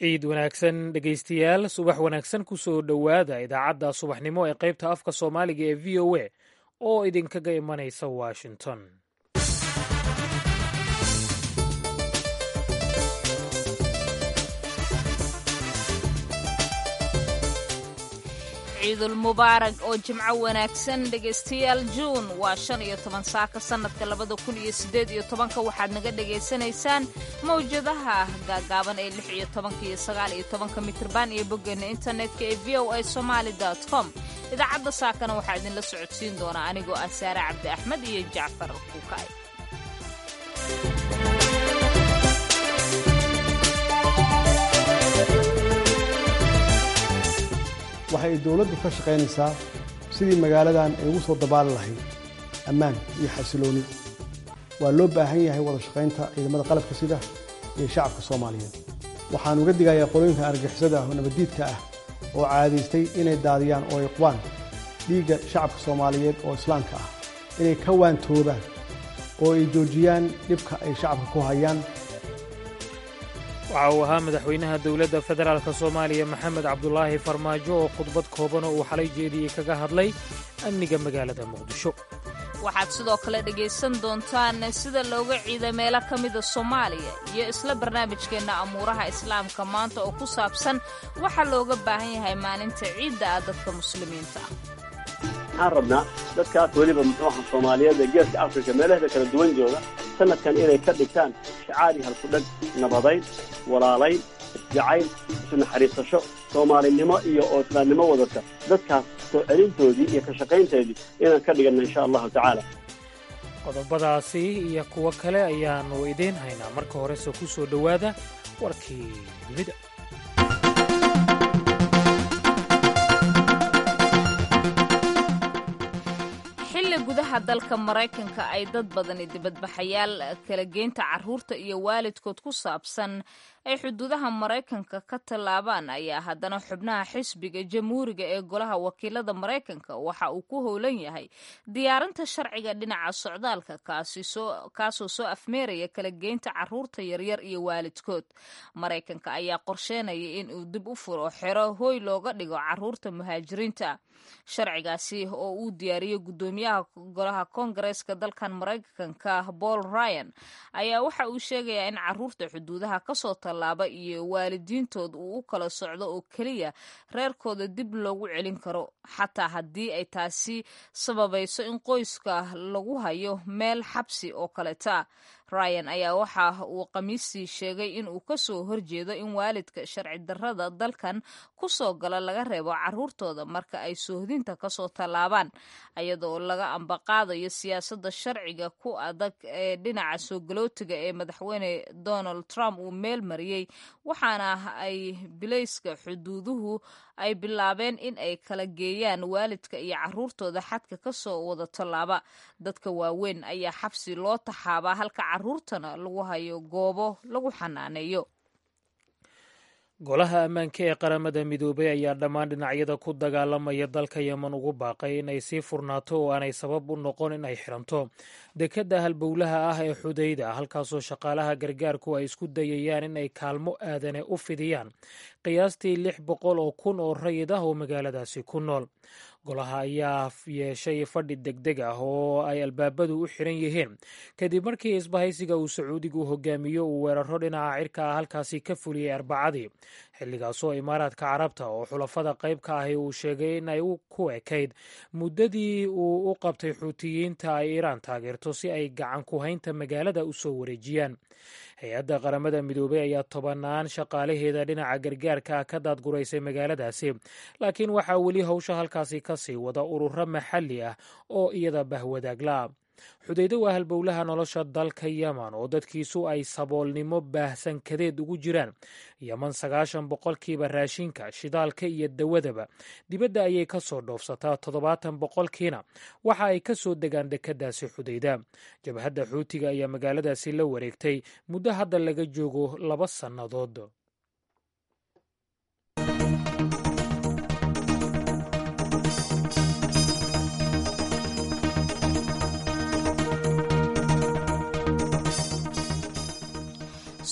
ciid wanaagsan dhegaystayaal subax wanaagsan ku soo dhowaada idaacadda subaxnimo ee qaybta afka soomaaliga ee v o a oo idinkaga imanaysa washington ciidul mubaarag oo jimco wanaagsan dhegaystayaal juun waa shan iyo toban saaka sannadka labada kun iyo siddeed iyo tobanka waxaad naga dhegaysanaysaan mawjadaha gaagaaban ee lix iyo tobanka iyo sagaal iyo tobanka mitrban iyo boggeena internetka ee v o a somaali com idaacadda saakana waxaa idinla socodsiin doonaa anigoo ah saare cabdi axmed iyo jacfar kuukay waxa ay dowladdu ka shaqaynaysaa sidii magaaladan ay ugu soo dabaali lahayd ammaan iyo xasilooni waa loo baahan yahay wada shaqaynta ciidamada qalabka sida iyo shacabka soomaaliyeed waxaan uga digayaa qolooyinka argixisada ah oo nabaddiidka ah oo caadaystay inay daadiyaan oo ay qubaan dhiigga shacabka soomaaliyeed oo islaamka ah inay ka waantoobaan oo ay joojiyaan dhibka ay shacabka ku hayaan waxa uu ahaa madaxweynaha dowladda federaalk soomaaliya maxamed cabdulaahi farmaajo oo khudbad kooban oo uu xalay jeediyey kaga hadlay amniga magaalada muqdisho waxaad sidoo kale dhegaysan doontaan sida looga ciida meelo ka mida soomaaliya iyo isla barnaamijkeenna amuuraha islaamka maanta oo ku saabsan waxaa looga baahan yahay maalinta ciidda ah dadka muslimiinta ah waxaan rabnaa dadkaas weliba muxuuaha soomaaliyeed ee geeska afrika meelaheeda kala duwan jooga sanadkan inay ka dhigtaan shacaari halkudhag nabadayn walaalayn isjacayl isu naxariisasho soomaalinimo iyo oo islaamnimo wadata dadkaas soo celintoodii iyo ka shaqaynteedii inaan ka dhiganna insha allahu tacaala qodobadaasi iyo kuwo kale ayaannu idiin haynaa marka horese ku soo dhowaada warkii dunida xilli gudaha dalka maraykanka ay dad badani dibadbaxayaal kala geynta carruurta iyo waalidkood ku saabsan ay xuduudaha maraykanka ka tallaabaan ayaa haddana xubnaha xisbiga jamhuuriga ee golaha wakiilada maraykanka waxa uu ku howlan yahay diyaarinta sharciga dhinaca socdaalka kaasoo soo afmeeraya kala geynta carruurta yaryar iyo waalidkood maraykanka ayaa qorsheynaya in uu dib u furo xero hooy looga dhigo carruurta muhaajiriinta sharcigaasi oo uu diyaariyo guddoomiyaha golaha koongareeska dalkan maraykanka paul ryan ayaa waxa uu sheegayaa in carruurta xuduudaha kasoo tallaaba iyo waalidiintood uu u kala socdo oo keliya reerkooda dib loogu celin karo xataa haddii ay taasi sababayso in qoyska lagu hayo meel xabsi oo kaleta ryan ayaa waxa uu khamiistii sheegay in uu ka soo horjeedo in waalidka sharci darrada dalkan ku soo gala laga reebo carruurtooda marka ay soohdinta kasoo tallaabaan iyadoo laga ambaqaadayo siyaasadda sharciga ku adag ee dhinaca soo galootiga ee madaxweyne donald trump uu meel mariyey waxaana ay bilayska xuduuduhu ay bilaabeen in ay kala geeyaan waalidka iyo carruurtooda xadka ka soo wada tallaaba dadka waaweyn ayaa xabsi loo taxaabaa halka carruurtana lagu hayo goobo lagu xanaaneeyo golaha ammaanka ee qaramada midoobay ayaa dhammaan dhinacyada ku dagaalamaya dalka yeman ugu baaqay in ay sii furnaato oo aanay sabab u noqon in ay xiranto dekadda halbowlaha ah ee xudayda halkaasoo shaqaalaha gargaarku ay isku dayayaan in ay kaalmo aadane u fidiyaan qiyaastii lix boqol oo kun oo rayid ah oo magaaladaasi ku nool golaha ayaa yeeshay fadhi degdeg ah oo ay albaabadu u xiran yihiin kadib markii isbahaysiga uu sacuudigu hogaamiyo uu weeraro dhinaca cirka ah halkaasi ka fuliyey arbacadii xilligaasoo imaaraadka carabta oo xulafada qayb ka ahi uu sheegay in ay ku ekayd muddadii uu u qabtay xuutiyiinta ay iiraan taageerto si ay gacan ku haynta magaalada u soo wareejiyaan hay-adda qaramada midoobey ayaa tobanaan shaqaalaheeda dhinaca gargaarka ah ka daadguraysay magaaladaasi laakiin waxaa weli howsha halkaasi ka sii wada ururo maxalli ah oo iyada bahwadaagla xudaydo waa halbowlaha nolosha dalka yeman oo dadkiisu ay saboolnimo baahsan kadeed ugu jiraan yeman sagaashan boqolkiiba raashinka shidaalka iyo dawadaba dibadda ayay ka soo dhoofsataa toddobaatan boqolkiina waxa ay ka soo degaan dekeddaasi xudayda jabhadda xuutiga ayaa magaaladaasi la wareegtay muddo hadda laga joogo laba sannadood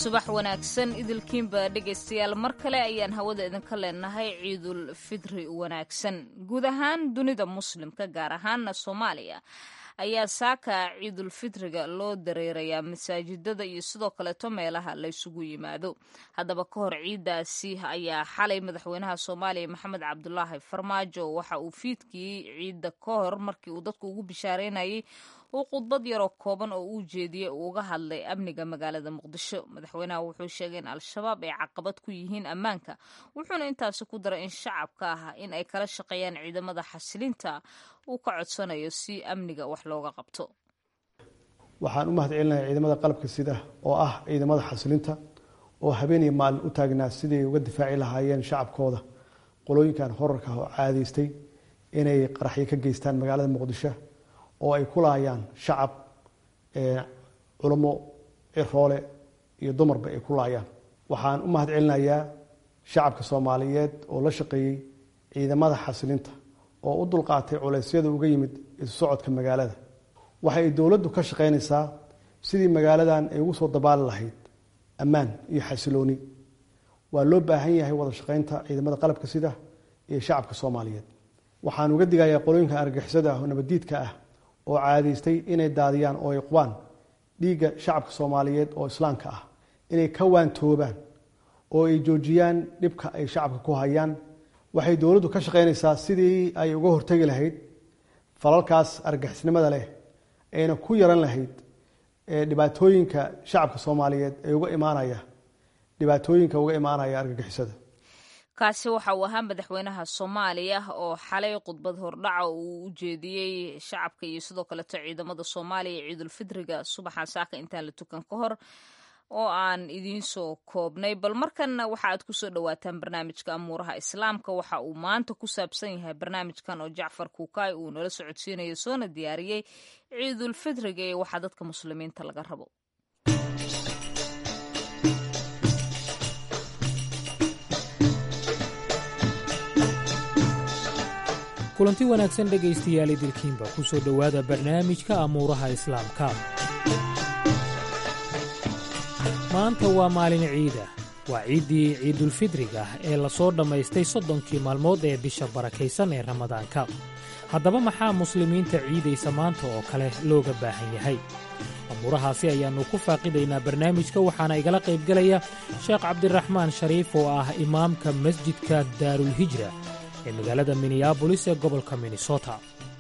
subax wanaagsan idilkiinba dhegaystayaal mar kale ayaan hawada idinka leenahay ciidul fidri wanaagsan guud ahaan dunida muslimka gaar ahaana soomaaliya ayaa saaka ciidul fidriga loo dareerayaa masaajidada iyo sidoo kaleeto meelaha laysugu yimaado haddaba ka hor ciidaasi ayaa xalay madaxweynaha soomaaliya maxamed cabdulaahi farmaajo waxa uu fiidkii ciidda ka hor markii uu dadku ugu bishaareynayay uu khudbad yaroo kooban oo uu jeediyey uu uga hadlay amniga magaalada muqdisho madaxweynaha wuxuu sheegay in al-shabaab ay caqabad ku yihiin ammaanka wuxuuna intaasi ku daray in shacabka ah in ay kala shaqeeyaan ciidamada xasilinta uu ka codsanayo si amniga wax looga qabto waxaan u mahad celinayaa ciidamada qalabka sida oo ah ciidamada xasilinta oo habeen iyo maalin u taagnaa siday uga difaaci lahaayeen shacabkooda qolooyinkan horarka ah oo caadaystay inay qaraxyo ka geystaan magaalada muqdisho oo ay ku laayaan shacab culamo ciroole iyo dumarba ay ku laayaan waxaan u mahad celinayaa shacabka soomaaliyeed oo la shaqeeyey ciidamada xasilinta oo u dulqaatay culeysyada uga yimid isu socodka magaalada waxa ay dowladdu ka shaqaynaysaa sidii magaaladan ay ugu soo dabaali lahayd ammaan iyo xasilooni waa loo baahan yahay wada shaqaynta ciidamada qalabka sida iyo shacabka soomaaliyeed waxaan uga digayaa qolooyinka argixisada ah oo nabaddiidka ah oo caadaystay inay daadiyaan oo ay qubaan dhiigga shacabka soomaaliyeed oo islaamka ah inay ka waantoobaan oo ay joojiyaan dhibka ay shacabka ku hayaan waxay dowladdu ka shaqaynaysaa sidii ay uga hortegi lahayd falalkaas argixisnimada leh ayna ku yaran lahayd dhibaatooyinka shacabka soomaaliyeed ee uga imaanaya dhibaatooyinka uga imaanaya argagixisada kaasi waxa uu ahaa madaxweynaha soomaaliya oo xalay khudbad hordhaca uu u jeediyey shacabka iyo sidoo kaleeto ciidamada soomaaliya ciidulfidriga subaxan saaka intaan la tukan ka hor oo aan idiin soo koobnay bal markanna waxa aad kusoo dhawaataan barnaamijka amuuraha islaamka waxa uu maanta ku saabsan yahay barnaamijkan oo jacfar kuukaay uu nala socodsiinayo soona diyaariyey ciidulfidriga iyo waxaa dadka muslimiinta laga rabo kulanti wanaagsan dhegaystayaal idilkiinba ku soo dhowaada barnaamijka amuuraha islaamka maanta waa maalin ciida waa ciiddii ciidulfidriga ee lasoo dhammaystay soddonkii maalmood ee bisha barakaysan ee ramadaanka haddaba maxaa muslimiinta ciidaysa maanta oo kale looga baahan yahay amuurahaasi ayaannu ku faaqidaynaa barnaamijka waxaana igala qaybgelaya sheekh cabdiraxmaan shariif oo ah imaamka masjidka daarulhijra ee magaalada minneabolis ee gobolka minnesota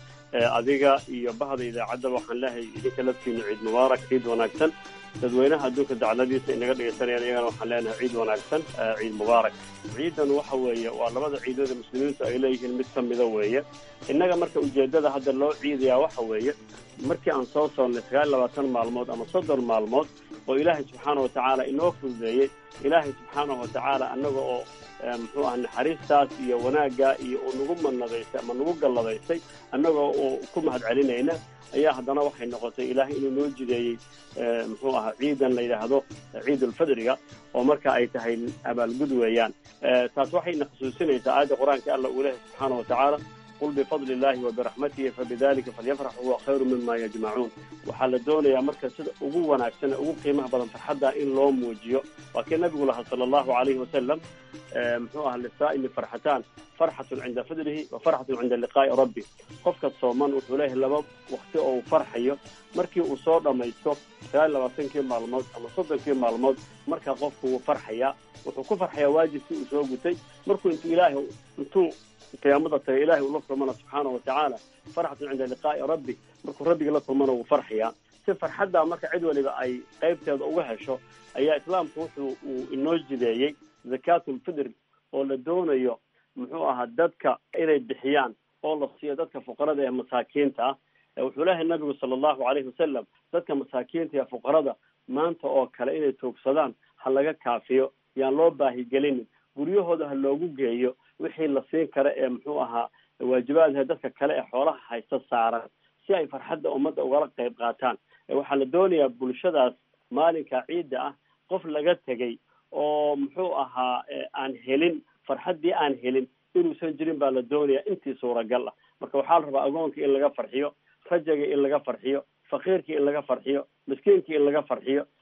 adiga iyo bahda idaacadda waxaan leehay idinka laftiinu ciid mubaarak ciid wanaagsan dadweynaha adduunka dacladiisa inaga dhegaysanayaan iyagana waxaan leenahay ciid wanaagsan ciid mubaarak ciidan waxa weeye waa labada ciidooda muslimiintu ay leeyihiin mid ka mida weeye innaga marka ujeeddada hadda loo ciidayaa waxa weeye markii aan soo soonnay sagaal labaatan maalmood ama soddon maalmood oo ilaahay subxaana wa tacaala inoo fududeeyey ilaahay subxaanahu wa tacaala annaga oo muxuu aha naxariistaas iyo wanaagga iyo uu nagu manadaystay ama nagu galladaystay annagoo uu ku mahad celinayna ayaa haddana waxay noqotay ilaahay inuu noo jideeyey muxuu ahaa ciidan la yidhaahdo ciidulfidriga oo marka ay tahay abaalgud weeyaan taas waxayna xusuusinaysaa aayadda qur-aanka alla uu lehay subxaana wa tacaala qul bifadli illahi wa biraxmatihi fabidalika falyafrax huwa khayru mima yajmacuun waxaa la doonayaa marka sida ugu wanaagsan ugu qiimaha badan farxadda in loo muujiyo waa kii nabigu lahaa sala allahu alayhi wasalam muxuu aha lisaa'imi farxataan farxatun cinda fidrihi wa farxatun cinda liqaa'i rabbi qofka sooman wuxuu leeyahay laba wakti oo uu farxayo markii uu soo dhammaysto sagaal labaatankii maalmood ama soddonkii maalmood markaa qofku wuu farxayaa wuxuu ku farxayaa waajibkii uu soo gutay markuu intuu ilaahay intuu qiyaamada tagay ilahay uu la kulmana subxaana wa tacaala farxatun cinda liqaa'i rabbi markuu rabbiga la kulmana wuu farxayaa si farxaddaa marka cid waliba ay qaybteeda uga hesho ayaa islaamku wuxuu uu inoo jideeyey zakaatulfidr oo la doonayo muxuu ahaa dadka inay bixiyaan oo la siiyo dadka fuqarada ee masaakiinta ah wuxuu leeyahay nabigu sala allahu alayhi wasalam dadka masaakiinta ee fuqarada maanta oo kale inay toogsadaan ha laga kaafiyo yaan loo baahigelinin guryahooda ha loogu geeyo wixii la siin kara ee muxuu ahaa waajibaadha dadka kale ee xoolaha haysta saaran si ay farxadda ummadda ugala qayb qaataan waxaa la doonayaa bulshadaas maalinka ciidda ah qof laga tegay oo muxuu ahaa aan helin farxaddii aan helin inuusan jirin baa la doonayaa intii suuragal ah marka waxaa la rabaa agoonka in laga farxiyo rajaga in laga farxiyo faqiirkii in laga farxiyo miskiinkii in laga farxiyo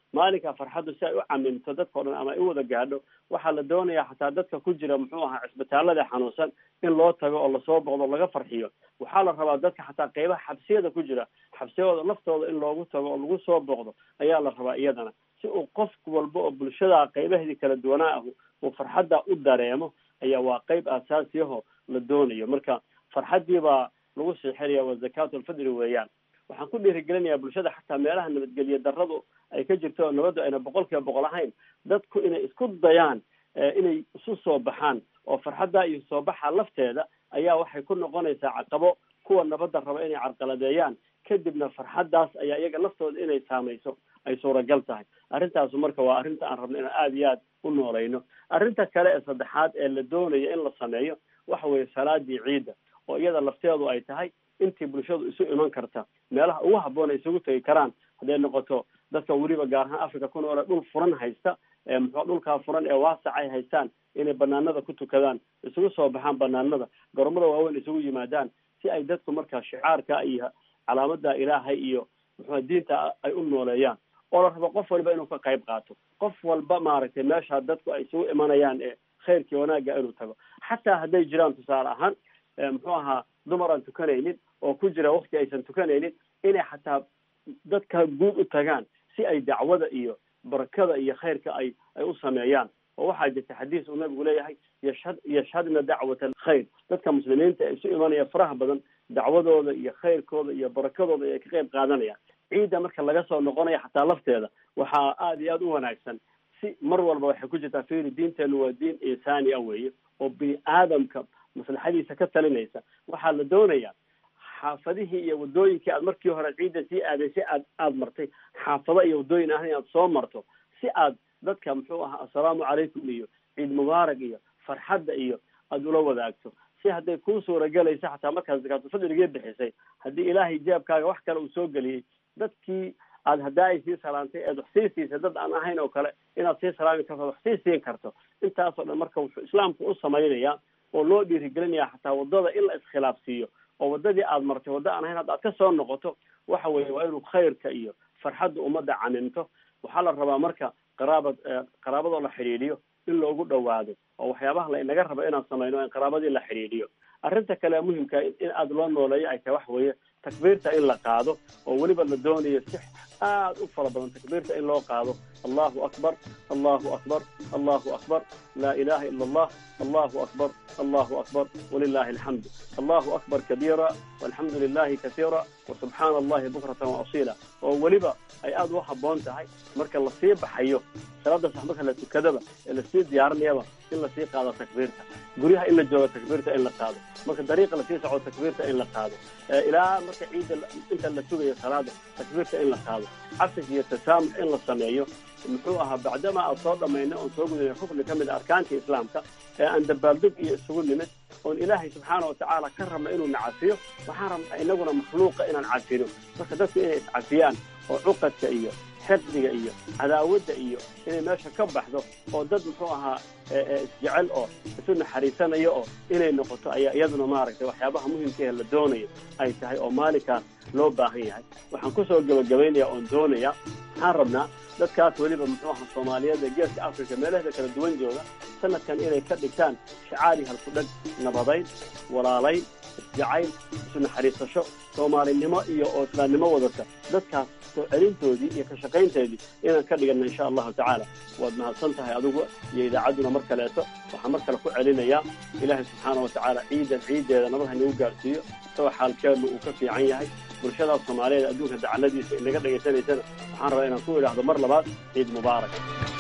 maalinka farxaddu si ay u camimto dadkao dhan ama ay u wada gaadho waxaa la doonayaa xataa dadka ku jira muxuu ahaa cisbitaalada xanuunsan in loo tago oo lasoo boqdo laga farxiyo waxaa la rabaa dadka xataa qeybaha xabsiyada ku jira xabsiyadooda laftooda in loogu tago oo lagu soo boqdo ayaa la rabaa iyadana si uu qof walba oo bulshada qeybaheedii kala duwanaa ah uu farxadda u dareemo ayaa waa qeyb aasaasiyaho la doonayo marka farxaddii baa lagu siixinaya waa zakaatu alfidri weeyaan waxaan ku dhiirigelinayaa bulshada xataa meelaha nabadgelyo darradu ay ka jirto oo nabaddu ayna boqol kiiba boqol ahayn dadku inay isku dayaan inay isu soo baxaan oo farxadda iyo soo baxa lafteeda ayaa waxay ku noqonaysaa caqabo kuwa nabadda raba inay carqaladeeyaan kadibna farxaddaas ayaa iyaga laftooda inay saamayso ay suuragal tahay arrintaasu marka waa arrinta aan rabno inaan aada iyo aad u noolayno arrinta kale ee saddexaad ee la doonayo in la sameeyo waxa weeye salaadii ciidda oo iyada lafteedu ay tahay intii bulshadu isu iman karta meelaha ugu habboon ay isugu tegi karaan hadday noqoto dadka weliba gaar ahaan africa ku noole dhul furan haysta muxua dhulkaa furan ee waasac ay haystaan inay banaanada ku tukadaan isugu soo baxaan banaanada goromada waaweyn isugu yimaadaan si ay dadku markaa shicaarka iyo calaamada ilaahay iyo muxua diinta ay u nooleeyaan oo la rabo qof walba inuu ka qayb qaato qof walba maaragtay meesha dadku ay isugu imanayaan ee khayrkii wanaagga inuu tago xataa hadday jiraan tusaale ahaan muxuu ahaa dumar aan tukanaynin oo ku jira wakti aysan tukanaynin inay xataa dadka guud u tagaan si ay dacwada iyo barakada iyo khayrka ay ay u sameeyaan oo waxaa jirta xadiis uu nabigu leeyahay yashhad yashhadna dacwat alkhayr dadka muslimiinta ee isu imanaya faraha badan dacwadooda iyo khayrkooda iyo barakadooda ay ka qayb qaadanayaan ciidda marka laga soo noqonaya xataa lafteeda waxaa aada iyo aada u wanaagsan si mar walba waxay ku jirtaa firi diinteenu waa diin insaani ah weeye oo bini aadamka maslaxadiisa ka talinaysa waxaa la doonayaa xaafadihii iyo wadooyinkii aad markii hore ciidda sii aaday si aad aada martay xaafado iyo wadooyin ahna inaad soo marto si aad dadka muxuu ahaa assalaamu calaykum iyo ciid mubaarak iyo farxadda iyo aada ula wadaagto si hadday kuu suuragelaysa xataa markaad zakaatulfadrigii bixisay haddii ilaahay jeebkaaga wax kale uu soo geliyey dadkii aad haddaa ay sii salaantay eed wax sii siisay dad aan ahayn oo kale inaad sii salaami karto wax sii siin karto intaasoo dhan marka wuxuu islaamku u samaynayaa oo loo dhiirigelinaya xataa wadada in la iskhilaafsiiyo oo wadadii aad martay wadda aan ahayn hadda aad ka soo noqoto waxa weeye waa inuu khayrka iyo farxadda ummadda camimto waxaa la rabaa marka qaraabad qaraabadoo la xidhiidhiyo in loogu dhawaado oo waxyaabaha la inaga rabo inaan samayno in qaraabadii la xidhiidhiyo arrinta kale muhimka in aada loo nooleeyo ay tahay waxa weeye takbiirta in la qaado oo weliba la doonayo si aada u fara badan takbiirta in loo qaado allahu akbar allahu akbar allahu akbar laa ilaha ila allah allahu akbar allahu akbar walilahi alxamdu allahu akbar kabiira walxamdu lilahi kasiira wasubxaana allahi bukratan waasiila oo weliba ay aada u habboon tahay marka lasii baxayo salaada sax marka la tukadaba ee lasii diyaarinayaba in lasii qaado takbiirta guryaha in la joogo takbiirta in la qaado marka dariiqa lasii soco takbiirta in la qaado ilaa marka ciidda inta la sugayo salaada takbiirta in la qaado casif iyo tasaamux in la sameeyo muxuu ahaa bacdama aad soo dhamaynay oon soo gudinay rukni ka mid a arkaantii islaamka ee aan dabaaldeg iyo isugu nimid oon ilaahay subxaana watacaala ka rabna inuu nacafiyo waxaan rabnaa inaguna makhluuqa inaan cafino marka dadku inay iscafiyaan oo cuqadka iyo xifdiga iyo cadaawadda iyo inay meesha ka baxdo oo dad muxuu ahaa isjecel oo isu naxariisanayo oo inay noqoto ayaa iyaduna maaragtay waxyaabaha muhimka ee la doonayo ay tahay oo maalinkaas loo baahan yahay waxaan kusoo gebagabaynaya oon doonaya waxaan rabnaa dadkaas weliba muxuu ahaa soomaaliyeed ee geeska africa meelahda kala duwan jooga sanadkan inay ka dhigtaan shicaari halkudhag nabadayn walaalayn isjacayl isu naxariisasho soomaalinimo iyo oo islaamnimo wadata dadkaas soo celintoodii iyo ka shaqaynteedii inaan ka dhigana insha allahu tacaala waad mahadsan tahay adigu iyo idaacadduna mar kaleeto waxaan mar kale ku celinayaa ilaahay subxaana watacaala ciidan ciiddeeda nabad haynagu gaarsiiyo isagoo xaalkeenu uu ka fiican yahay bulshadaas soomaaliyeed adduunka dacaladiisa inaga dhegaysanaysana waxaan rabaa inaan ku idhaahdo mar labaad ciid mubaarak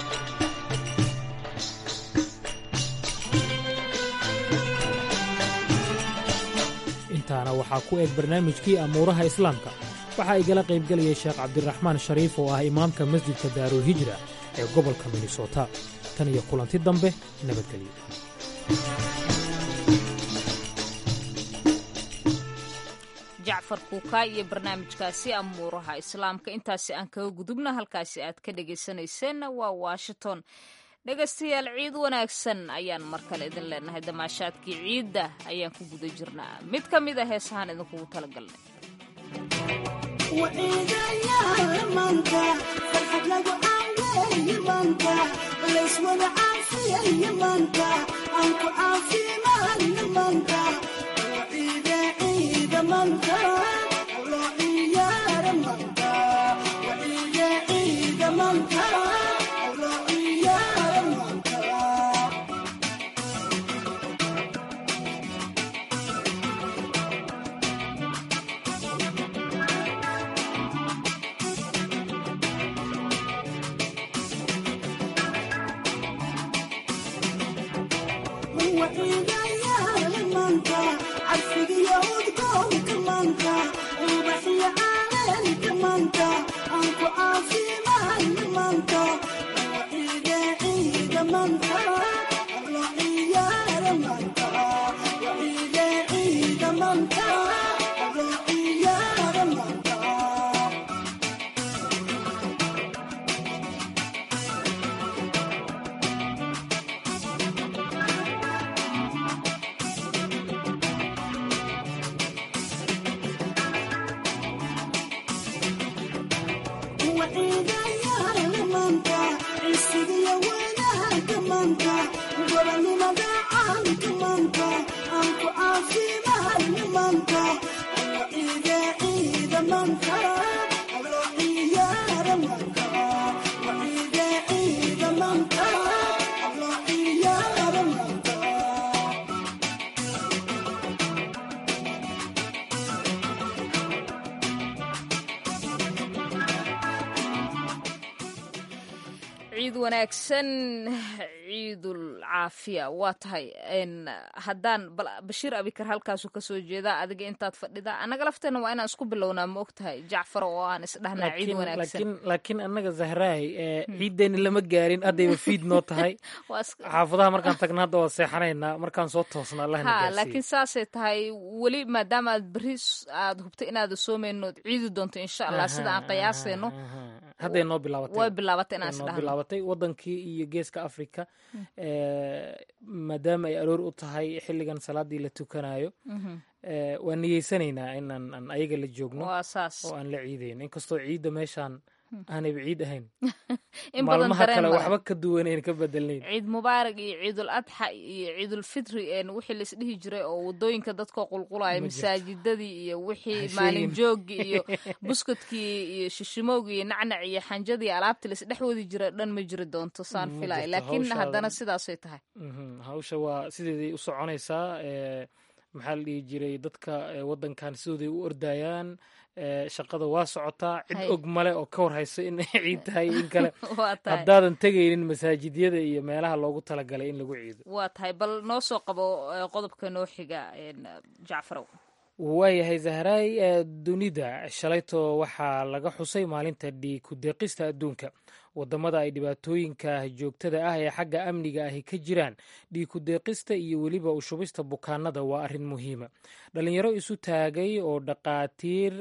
intaana waxaa ku eg barnaamijkii amuuraha islaamka waxaa igala qaybgelayay sheekh cabdiraxmaan shariif oo ah imaamka masjidka daarulhijra ee gobolka minnesota tan iyo kulanti dambe nabadgelyo jacfar kuukaa iyo barnaamijkaasi amuuraha islaamka intaasi aan kaga gudubna halkaasi aad ka dhegaysanayseena waa washington dhegaystayaal ciid wanaagsan ayaan mar kale idin leenahay damaashaadkii ciidda ayaan ku guda jirnaa mid ka mid a heesahaan idinkugu talagalnay ciid wanaagsan ciidul caafiya waa tahay haddaan bashiir abikar halkaasu kasoo jeedaa adiga intaad fadhida annaga lafteena waa inaan isku bilownaa ma og tahay jacfar oo aan isdhahnaa ciid wanaagsan laakiin annaga zahraay ciiddeeni lama gaarin haddayba fiid noo tahay xaafadaha markaan tagna hadda waa seexanaynaa markaan soo toosna allahna ha laakiin saasay tahay weli maadaama aad berri aad hubta inaada soomeynood ciidi doonto insha allah sida aan qiyaasayno hadday noo bilaabatay way bilaabatay inaan noo isdhahno bilaabatay wadankii iyo geeska africa maadaama ay aroor u tahay xilligan salaadii la tukanayo waan niyeysanaynaa inaan ayaga la joogno waa saas oo aan la ciidayn inkastoo ciidda meeshaan aanayba ciid ahayn in badan maalmaha dareen kale male. waxba ka duwanayn ka bedelnayn ciid mubaarak iyo ciidul adxa iyo ciidul fitri een wixii laisdhihi jiray oo wadooyinka dadkoo qulqulaya Ma jirto. masaajidadii iyo wixii Ha maalin sheegin. joogii iyo buskudkii iyo shishimoogii iyo nacnac iyo xanjadii alaabtii laisdhex wadi jiray dhan ma jiri doonto saan Ma filaya jirto, laakiin hawshaada- haddana sidaasay tahay Mhm, hawsha waa sideeday u soconaysaa ee, maxaa la dhihi jiray dadka ee, wadankan sidooday u ordayaan ee, shaqada waa socotaa cid Hay. og male oo ka war hayso in ciid tahay in kale waa tahay haddaadan tegaynin masaajidyada iyo meelaha loogu talagalay in lagu ciido waa tahay bal noo soo qabo eh, qodobka noo xiga een, jacfarow waayahay zahraay ee dunida shalayto waxaa laga xusay maalinta dhiig ku deeqista adduunka wadamada ay dhibaatooyinka joogtada ah ee xagga amniga ahi ka jiraan dhiig ku deeqista iyo weliba u shubista bukaanada waa arrin muhiima dhalinyaro isu taagay oo dhaqaatiir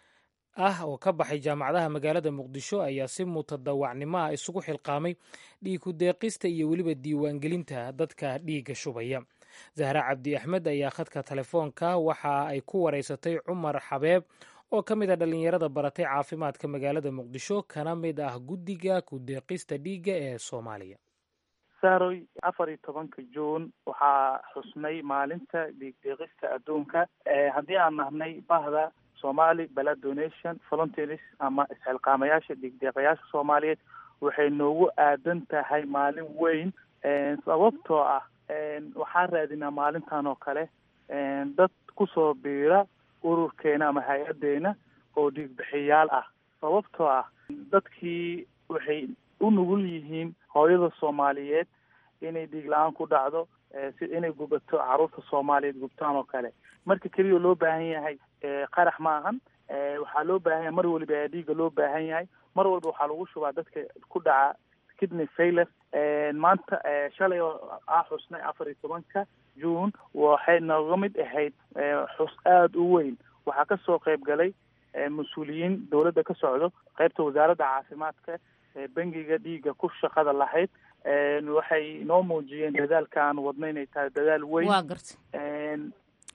ah oo ka baxay jaamacadaha magaalada muqdisho ayaa si mutadawacnimo ah isugu xilqaamay dhiig ku deeqista iyo weliba diiwaangelinta dadka dhiigga shubaya zahra cabdi axmed ayaa khadka telefoonka waxa ay ku wareysatay cumar xabeeb oo ka mid a dhallinyarada baratay caafimaadka magaalada muqdisho kana mid ah guddiga ku deeqista dhiigga ee soomaaliya saaroy afar iyo tobanka juun waxaa xusnay maalinta dhiigdeeqista adduunka haddii aan nahnay bahda somali blood donation volunteers ama isxilqaamayaasha dhiigdeeqayaasha soomaaliyeed waxay noogu aadan tahay maalin weyn sababtoo ah waxaan raadinaa maalintan oo kale dad kusoo biira ururkeena ama hay-adeena oo dhiigbixiyaal ah sababtoo ah dadkii waxay u nugul yihiin hooyada soomaaliyeed inay dhiig la-aan ku dhacdo si inay gubato caruurta soomaaliyeed gubtaan oo kale marka keliya loo baahan yahay qarax ma ahan waxaa loo baahan yahay mar waliba ayaa dhiiga loo baahan yahay mar walba waxaa lagu shubaa dadka ku dhaca kidney failure maanta shalay oo ah xusnay afar iyo tobanka june waxay nooga mid ahayd xus aada u weyn waxaa kasoo qayb galay mas-uuliyiin dowladda ka socdo qaybta wasaaradda caafimaadka bangiga dhiigga ku shaqada lahayd waxay noo muujiyeen dadaalka aan wadno inay tahay dadaal weyn waa garta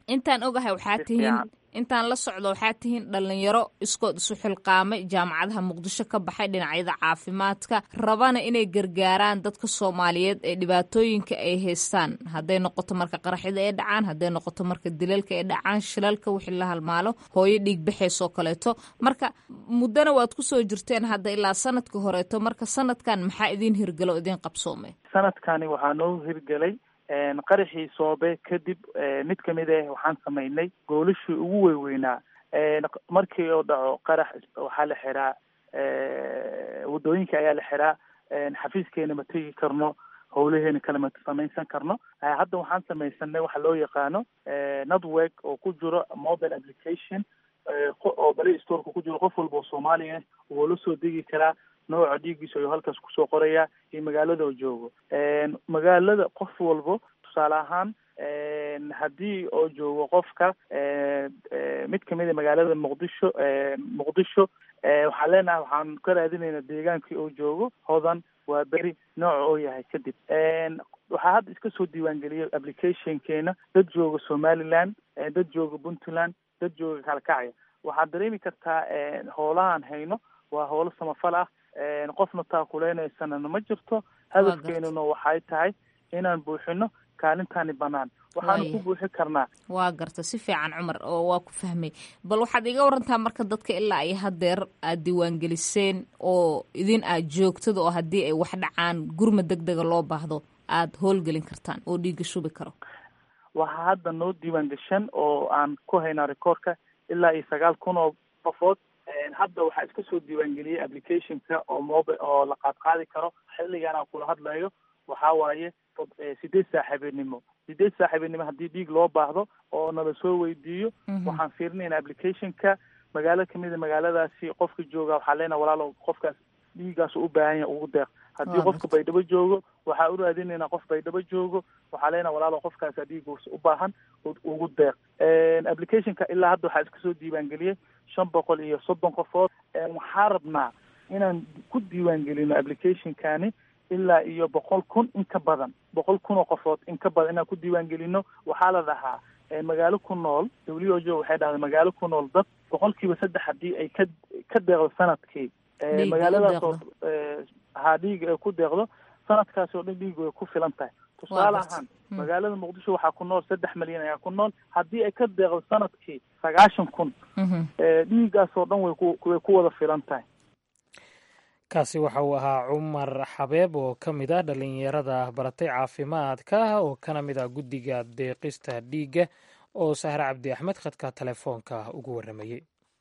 intaan ogahay waxaa tihiin intaan la socdo waxaa tihiin dhalinyaro iskood isu xilqaamay jaamacadaha muqdisho ka baxay dhinacyada caafimaadka rabana inay gargaaraan dadka soomaaliyeed ee dhibaatooyinka ay haystaan hadday noqoto marka qaraxyada ay dhacaan hadday noqoto marka dilalka ay dhacaan shilalka wixii la halmaalo hooyo dhiig baxaysoo kaleeto marka muddana waad kusoo jirteen hadda ilaa sanadka horeeto marka sanadkan maxaa idiin hirgalo o idiin qabsoomay sanadkani waxaa noo hirgelay qaraxii soobe kadib mid kamid ah waxaan samaynay goolashii ugu weyweynaa markii oo dhaco qarax waxaa la xiraa waddooyinka ayaa la xiraa xafiiskeena ma tegi karno howlaheena kale ma samaysan karno hadda waxaan samaysanay waxa loo yaqaano network oo ku jiro mobile application oo play storeka ku jiro qof walba oo soomaaliya wuu la soo degi karaa nooca dhiigiisa ayuu halkaas kusoo qorayaa iyo magaalada oo joogo magaalada qof walbo tusaale ahaan haddii oo joogo qofka mid kamid a magaalada muqdisho muqdisho waxaan leenahay waxaan ka raadinaynaa deegaankii oo joogo hodan waa beri nooca oo yahay kadib waxaa hadda iska soo diiwaangeliyay applicationkeena dad jooga somaliland dad jooga puntland dad jooga kalkacya waxaad dareemi kartaa hoolahaan hayno waa howlo samafal ah qofna taakuleynaysana ma jirto hadafkeenuna waxay tahay inaan buuxino kaalintaani banaan waxaanu ku buuxi karnaa waa garta si fiican cumar oo waa ku fahmay bal waxaad iga warantaa marka dadka ilaa ay hadeer aad diiwaangeliseen oo idin aad joogtada oo haddii ay wax dhacaan gurma deg dega loo baahdo aada howlgelin kartaan oo dhiiga shubi karo waxaa hadda noo diiwaan gashan oo aan ku haynaa rekoorka ilaa iyo sagaal kun oo qofood hadda waxaa iska soo diiwaangeliyey applicationka oo mobi oo la qaadqaadi karo xilligan aan kula hadlayo waxaa waaye sideed saaxiibinimo sideed saaxiibinimo haddii dhiig loo baahdo oo nala soo weydiiyo waxaan fiirinayna applicationka magaalo kamida magaaladaasi qofka jooga waxaa leenaha walaalo qofkaas dhiigaas u baahan yahay ugu deeq haddii qofka baydhabo joogo waxaa u raadinaynaa qof baydhabo joogo waxaa leenaha walaalo qofkaasa dhiigaas u baahan ugu deeq applicationka ilaa hadda waxaa iska soo diiwaangeliyey shan boqol iyo soddon qofood waxaa rabnaa inaan ku diiwaangelino applicationkani ilaa iyo boqol kun in ka badan boqol kun oo qofood in ka badan inaan ku diiwaangelino waxaa la dhahaa magaalo ku nool w o jo waxay dhahday magaalo ku nool dad boqol kiiba saddex haddii ay ka ka deeqdo sanadkii magaaladaasoo ha dhiiga ay ku deeqdo sanadkaas oo dhan dhiig way ku filan tahay tusaale ahaan magaalada muqdisho waxaa ku nool saddex malyan ayaa ku nool haddii ay ka deeqdo sanadkii sagaashan kun dhiigaas oo dhan way ku way ku wada filan tahay kaasi waxa uu ahaa cumar xabeeb oo ka mid ah dhalinyarada baratay caafimaadka oo kana mid ah guddiga deeqista dhiigga oo sahre cabdi axmed khadka telefoonka ugu warramayey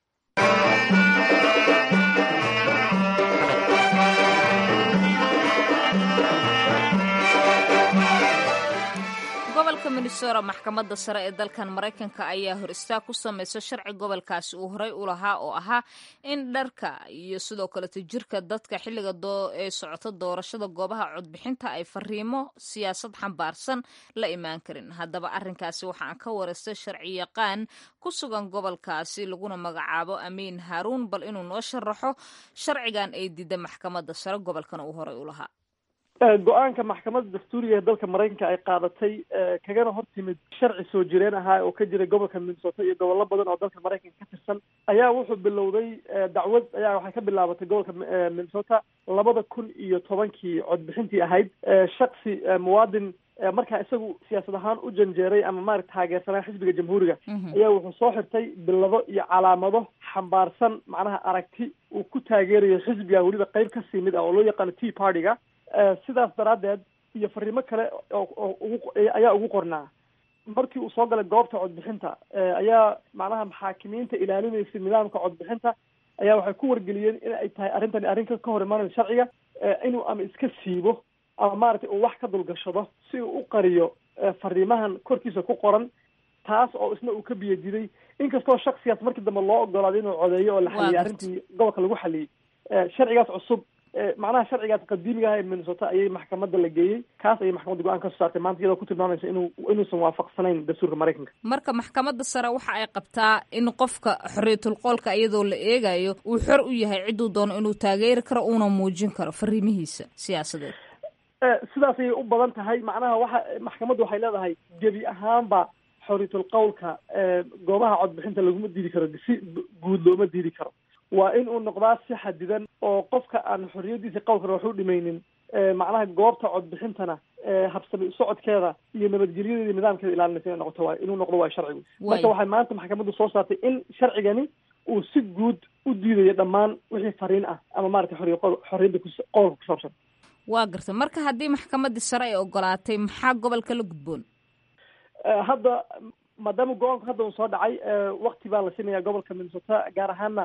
gobolka minnesota maxkamadda sare ee dalkan maraykanka ayaa hor istaag ku samaysa sharci gobolkaasi uu horey u lahaa oo ahaa in dharka iyo sidoo kaleto jirka dadka xilliga ee socota doorashada goobaha codbixinta ay fariimo siyaasad xambaarsan la imaan karin haddaba arrinkaasi waxa aan ka wareystay sharci yaqaan ku sugan gobolkaasi laguna magacaabo amiin haaruun bal inuu noo sharaxo sharcigan ay diida maxkamadda sare gobolkan uu horey u lahaa go-aanka maxkamadda dastuuriga ee dalka maraykanka ay qaadatay kagana hor timid sharci soo jireen ahaa oo ka jiray gobolka minnesota iyo gobollo badan oo dalka maraykanka ka tirsan ayaa wuxuu bilowday dacwad ayaa waxay ka bilaabatay gobolka minnesota labada kun iyo tobankii codbixintii ahayd shaksi muwaadin markaa isagu siyaasad ahaan u janjeeray ama maarata taageersanaa xisbiga jamhuuriga ayaa wuxuu soo xirtay bilado iyo calaamado xambaarsan macnaha aragti uu ku taageerayo xisbiga weliba qeyb kasii mid ah oo loo yaqaano tea party-ga sidaas daraaddeed iyo fariimo kale oo ugu ayaa ugu qornaa markii uu soo galay goobta codbixinta ayaa macnaha maxaakimiinta ilaalinaysa nidaamka codbixinta ayaa waxay ku wargeliyeen in ay tahay arrintani arrin ka hor imaanayo sharciga inuu ama iska siibo ama maaragtay uu wax ka dulgashado si uu u qariyo fariimahan korkiisa ku qoran taas oo isna uu ka biyadiday inkastoo shaksigaas markii dambe loo ogolaaday inuu codeeyo oo la xaliyay arrintii gobolka lagu xaliyey sharcigaas cusub macnaha sharcigaas qadiimiga ah ee minnesota ayay maxkamadda la geeyey kaas ayay maxkamadda go-aan ka soo saartay maanta iyadoo ku tilmaamaysa inuu inuusan waafaqsanayn dastuurka maraykanka marka maxkamadda sare waxa ay qabtaa in qofka xorriyatul qoolka iyadoo la eegayo uu xor u yahay cidduu doono inuu taageeri karo uuna muujin karo fariimihiisa siyaasadeed sidaas ayay u badan tahay macnaha waxa maxkamaddu waxay leedahay gebi ahaanba xoriyatul qowlka goobaha codbixinta laguma diidi karo si guud looma diidi karo waa in uu noqdaa si xadidan oo qofka aan xoriyadiisa qowlkana wax u dhimaynin macnaha goobta codbixintana habsami socodkeeda iyo nabadgelyadeeda iyo nidaamkeeda ilaalinaysa inay noqoto waay inuu noqdo waay sharcigu marka waxay maanta maxkamaddu soo saartay in sharcigani uu si guud u diidayo dhammaan wixii fariin ah ama maratay xoriya xoriyadda qowlka ku saabsan waa garta marka haddii maxkamaddii sare ay ogolaatay maxaa gobolka la gudboon hadda maadaama go-aanku hadda uu soo dhacay wakti baa la siinaya gobolka minnesota gaar ahaana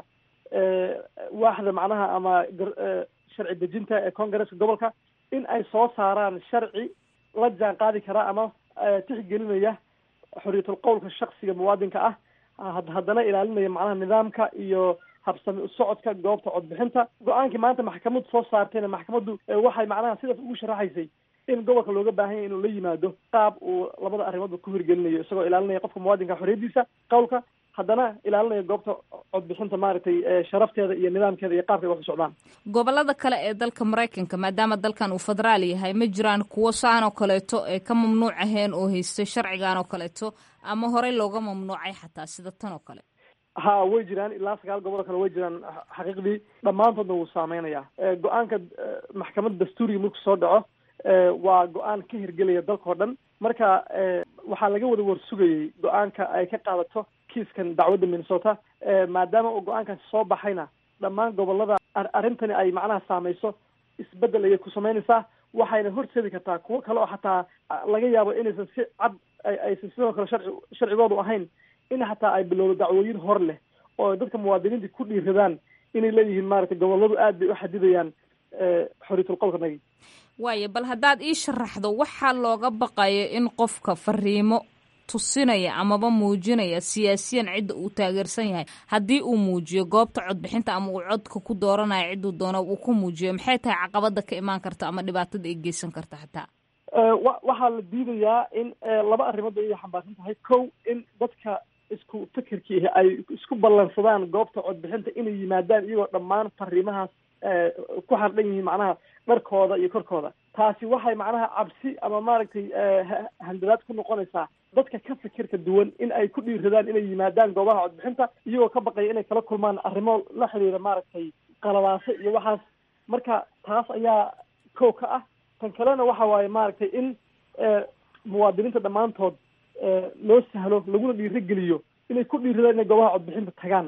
waaxda macnaha ama sharci dejinta ee congresska gobolka in ay soo saaraan sharci la jaan qaadi karaa ama tixgelinaya xoriyatul qowlka shaksiga muwaadinka ah haddana ilaalinaya macnaha nidaamka iyo habsami usocodka goobta codbixinta go-aankii maanta maxkamaddu soo saartayna maxkamaddu waxay macnaha sidaas ugu sharaxaysay in gobolka looga baahan yahy inuu la yimaado qaab uu labada arrimoodba ku hirgelinayo isagoo ilaalinaya qofka muwaadinka xoriyadiisa qowlka haddana ilaalinaya goobta codbixinta maaragtay sharafteeda iyo nidaamkeeda iyo qaabka ay wax u socdaan gobolada kale ee dalka maraykanka maadaama dalkan uu federaal yahay ma jiraan kuwo saan oo kaleeto ee ka mamnuuc aheen oo haystay sharcigan oo kaleeto ama horey looga mamnuucay xataa sida tan oo kale ha way jiraan ilaa sagaal gobol kale way jiraan xaqiiqdii dhammaantoodna wuu saameynayaa go-aanka maxkamadda dastuuriga marku soo dhaco waa go-aan ka hirgelaya dalka oo dhan marka waxaa laga wada warsugayay go-aanka ay ka qaadato kiiskan dacwadda minnesota maadaama uu go-aankaasi soo baxayna dhammaan gobolada arrintani ay macnaha saameyso isbedel ayay ku samaynaysaa waxayna horseedi kartaa kuwo kale oo xataa laga yaabo inaysan si cad aysan sidoo kale sharci sharcigoodu ahayn in xataa ay bilowdo dacwooyin hor leh oo dadka muwaadiniinta ku dhiiradaan inay leeyihiin maaragtay goboladu aad bay u xadidayaan xoriyatul qowlka nagi waayo bal haddaad ii sharaxdo waxaa looga baqayo in qofka fariimo tusinaya amaba muujinaya siyaasiyan cidda uu taageersan yahay haddii uu muujiyo goobta codbixinta ama uu codka ku dooranayo cidduu doono uu ku muujiyo maxay tahay caqabada ka imaan karta ama dhibaatada ay geysan karta xataa wa waxaa la diidayaa in laba arrimood ay xambaarsan tahay kow in dadka isku fikirkii ay isku ballansadaan goobta codbixinta inay yimaadaan iyagoo dhammaan fariimahaas ku xardhan yihiin macnaha dharkooda iyo korkooda taasi waxay macnaha cabsi ama maaragtay handadaad ku noqonaysaa dadka ka fikirka duwan in ay ku dhiiradaan inay yimaadaan goobaha codbixinta iyagoo ka baqaya inay kala kulmaan arrimo la xiriira maaragtay qalabaaso iyo waxaas marka taas ayaa kow ka ah tan kalena waxa waaye maaragtay in muwaadiniinta dhammaantood loo sahlo laguna dhiirageliyo inay ku dhiiradaan inay goobaha codbixinta tagaan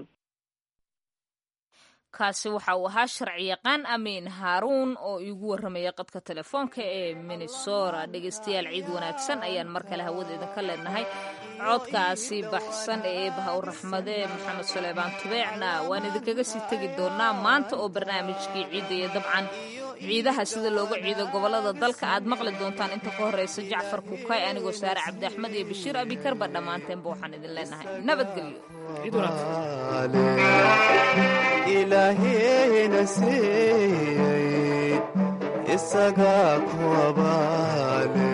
kaasi waxa uu ahaa sharci yaqaan amiin haaruun oo iigu warramaya qadka telefoonka ee minnesota dhegaystayaal ciid wanaagsan ayaan mar kale hawada idinka leenahay codkaasi baxsan ee eebaha u raxmade maxamed suleybaan tubeecna waan idinkaga sii tegi doonaa maanta oo barnaamijkii ciidda iyo dabcan ciidaha sida looga ciido gobolada dalka aad maqli doontaan inta ka horreysa jacfar kukay anigoo saare cabdi axmed iyo bashiir abikarba dhammaanteenba waxaan idin leenahay nabadgelyo ilaahayna siiyey isagaa ku abaale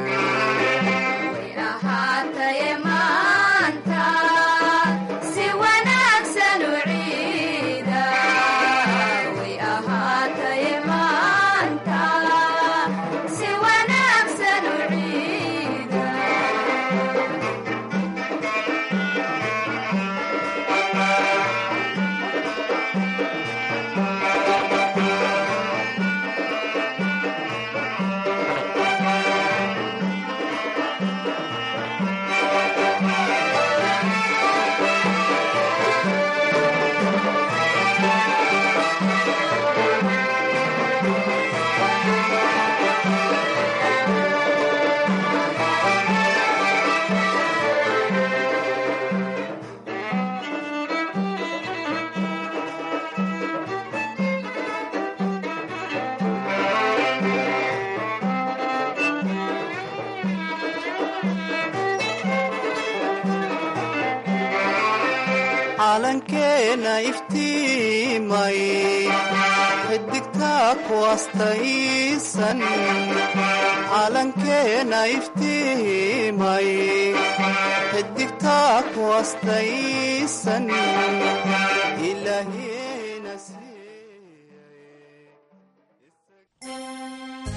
calankeena iftiimay xidigtaa ku astaysan calankeena iftiimay xidigtaa ku astaysan